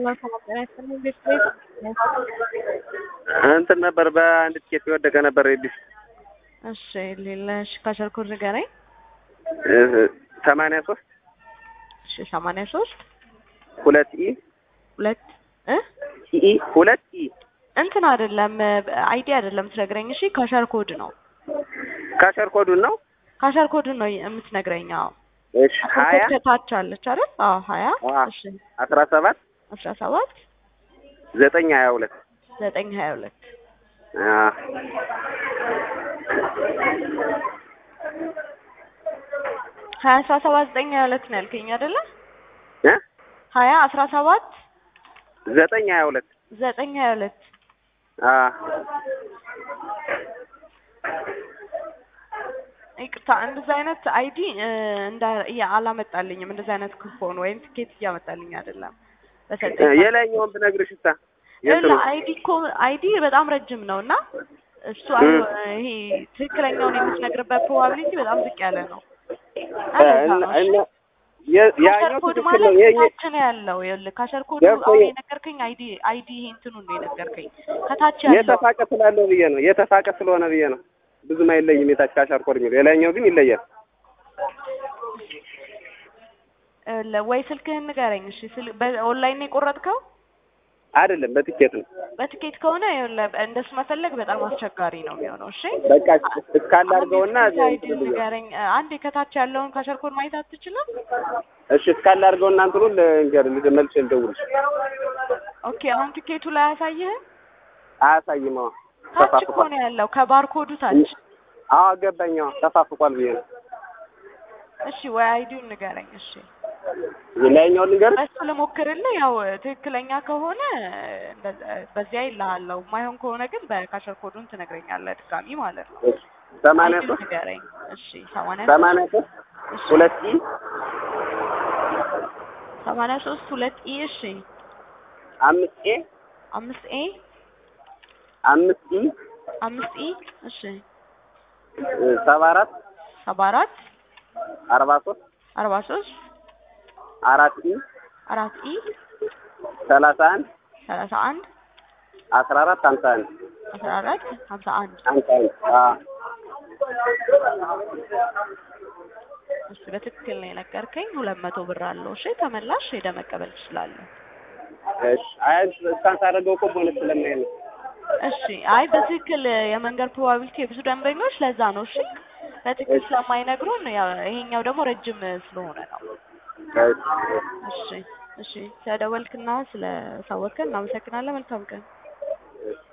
እንትን ነበር በአንድ ቲኬት የወደቀ ነበር ዲስ እሺ ሌላሽ ካሸርኩር ንገረኝ። ሰማንያ ሶስት እሺ ሰማንያ ሶስት ሁለት ኢ ሁለት እ ኢ ሁለት ኢ እንትን አይደለም አይዲ አይደለም ትነግረኝ። እሺ ካሸር ኮድ ነው። ካሸር ኮዱን ነው። ካሸር ኮድን ነው የምትነግረኝ። አዎ እሺ ሀያ ኮድ ከታች አለች አይደል? አዎ ሀያ አዎ። እሺ አስራ ሰባት አስራ ሰባት ዘጠኝ ሀያ ሁለት ዘጠኝ ሀያ ሁለት ሀያ አስራ ሰባት ዘጠኝ ሀያ ሁለት ነው ያልከኝ አይደለ? እ ሀያ አስራ ሰባት ዘጠኝ ሀያ ሁለት ዘጠኝ ሀያ ሁለት ይቅርታ እንደዚህ አይነት አይዲ እንዳ ያ አላመጣልኝም። እንደዚህ አይነት ኩፖን ወይም ትኬት እያመጣልኝ አይደለም። በሰጠኝ የላይኛውን ብነግርሽ እሳ ይኸውልህ አይዲ እኮ አይዲ በጣም ረጅም ነው እና እሱ አይ- ይሄ ትክክለኛውን የምትነግርበት ፕሮባቢሊቲ በጣም ዝቅ ያለ ነው። እና ለዛ ነው እሺ። ካሸር ያኛው ኮድ ትክክል ማለት ነው። የኛ ታች ነው ያለው። ይኸውልህ ካሸር ኮድ ገብቶኛል። አሁን የነገርከኝ አይዲ አይዲ ይሄ እንትኑን ነው የነገርከኝ ከታች ያለው የተፋቀ ስላለው ብዬ ነው። የተፋቀ ስለሆነ ብዬ ነው። ብዙም አይለይም። የታች ካሸር ኮድ የሚለው የላይኛው ግን ይለያል። ይኸውልህ ወይ ስልክህን ንገረኝ እሺ። ስል በኦንላይን ነው የቆረጥከው? አይደለም በትኬት ነው። በትኬት ከሆነ ይኸውልህ እንደሱ መፈለግ በጣም አስቸጋሪ ነው የሚሆነው። እሺ በቃ እስካለ አድርገውና አንዴ አይዲ ንገረኝ። አንዴ ከታች ያለውን ካሸር ኮድ ማየት አትችልም? እሺ እስካለ አድርገውና እንትኑን ልንገር መልሼ ልደውልሽ። ኦኬ አሁን ትኬቱ ላይ አያሳይህም? አያሳይም። አዎ ታች እኮ ተፋፍቋል። ነው ያለው ከባርኮዱ ታች። አዎ ገባኝ። አዎ ተፋፍቋል ብዬ ነው። እሺ ወይ አይዲውን ንገረኝ። እሺ የላይኛውን ልንገር። በሱ ልሞክርልህ። ያው ትክክለኛ ከሆነ እንደዛ- በዚያ ይልሃለሁ። ማይሆን ከሆነ ግን በካሸር ኮዱን ትነግረኛለህ ድጋሚ ማለት ነው። ሰማንያ አይዲውን ሶስት ንገረኝ። እሺ ሰማንያ ሰማንያ ሶስት እሺ ሁለት ኢ ሰማንያ ሶስት ሁለት ኢ እሺ አምስት ኤ አምስት ኤ አምስት ኢ አምስት ኢ እሺ ሰባ አራት ሰባ አራት አርባ ሶስት አርባ ሶስት አራት ኢ አራት ኢ ሰላሳ አንድ ሰላሳ አንድ አስራ አራት ሀምሳ አንድ አስራ አራት ሀምሳ አንድ ሀምሳ አንድ አዎ እሺ በትክክል ነው የነገርከኝ። ሁለት መቶ ብር አለው። እሺ ተመላሽ ሄደህ መቀበል ትችላለህ። እሺ አይ እስካን ሳደርገው እኮ ቦነስ ስለማይል ነው። እሺ አይ በትክክል የመንገድ ፕሮባቢሊቲ የብዙ ደንበኞች ለዛ ነው። እሺ በትክክል ስለማይነግሩን ያው ይሄኛው ደግሞ ረጅም ስለሆነ ነው። እሺ እሺ ስለደወልክና ስለሳወቅከን እናመሰግናለን። መልካም ቀን።